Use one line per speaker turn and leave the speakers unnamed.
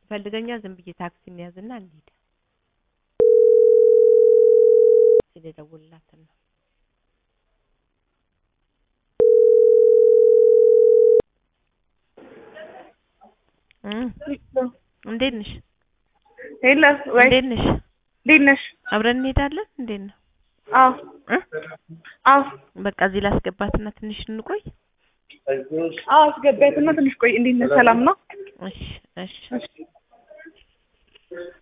ፈልገኛ ዝም ብዬ ታክሲ እንያዝና እንሂድ። ልደውልላት ነው። እንዴት ነሽ?
ሄሎ ወይ
እንዴት ነሽ?
እንዴት ነሽ?
አብረን እንሄዳለን። እንዴት ነው?
አዎ
እ?
አዎ
በቃ እዚህ ላስገባትና ትንሽ እንቆይ።
አዎ አስገባያትና ትንሽ ቆይ። እንዴት ነሽ? ሰላም ነው?
እሺ እሺ
እሺ